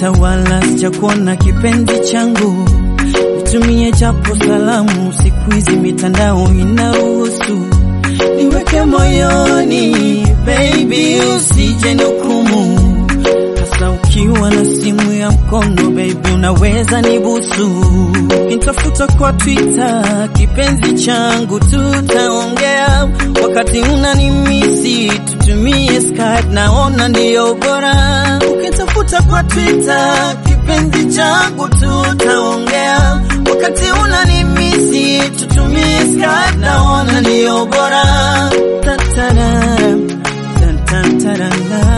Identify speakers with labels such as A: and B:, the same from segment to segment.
A: kuita wala sijakuona kipenzi changu, nitumie japo salamu, siku hizi mitandao inaruhusu niweke moyoni, baby, usije nihukumu, hasa ukiwa na simu ya mkono, baby, unaweza nibusu, nitafuta kwa Twitter kipenzi changu, tutaongea wakati unanimisi, tutumie Skype, naona ndiyo bora. Ukitafuta kwa Twitter kipenzi changu, tutaongea wakati unanimisi, tutumie Skype, naona ndiyo bora. Tatara, tantantarana,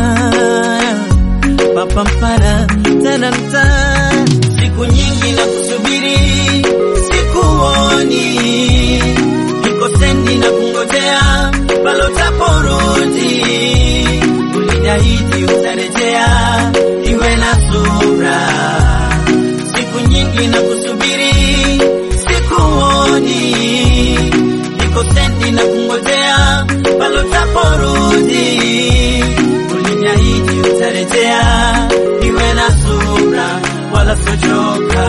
A: papampara, taranta. Siku nyingi na kusubiri, sikuoni, niko sendi na kungojea palo taporudi, uliniahidi utarejea, iwe na subra. Siku nyingi na kusubiri, sikuoni, niko sendi na kungojea palo taporudi, uliniahidi utarejea, iwe na subra, wala sochoka,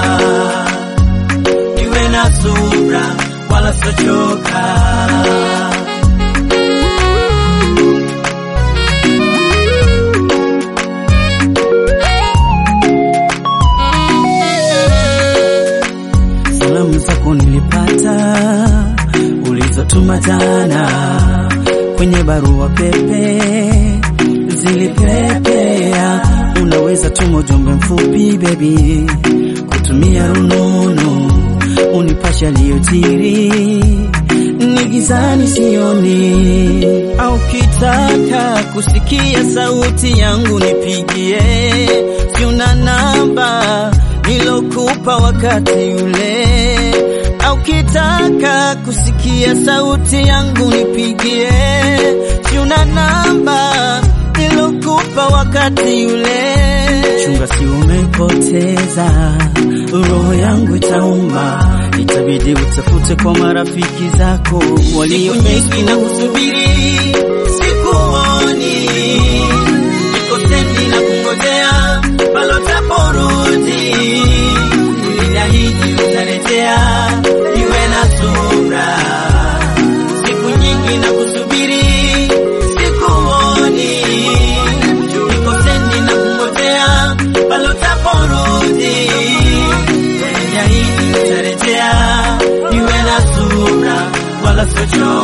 A: iwe na subra, wala sochoka. Salamu zako nilipata ulizotuma jana kwenye barua pepe zilipepea. Unaweza tuma ujumbe mfupi baby, kutumia rununu unipasha aliyojiri ni gizani sioni, au kitaka kusikia sauti yangu nipigie, si una namba nilokupa wakati ule, au kitaka kusikia sauti yangu nipigie, si una namba nilokupa wakati ule. Chunga si umepoteza, roho yangu itauma, itabidi utafute kwa marafiki zako walio nyingi na kusubiri, sikuoni, niko sendi na kungojea palo taporudi, uliniahidi utarejea, iwe na subra. Siku nyingi na kusubiri, sikuoni, niko sendi na kungojea palo taporudi, uliniahidi utarejea, iwe na subra, wala sochoka.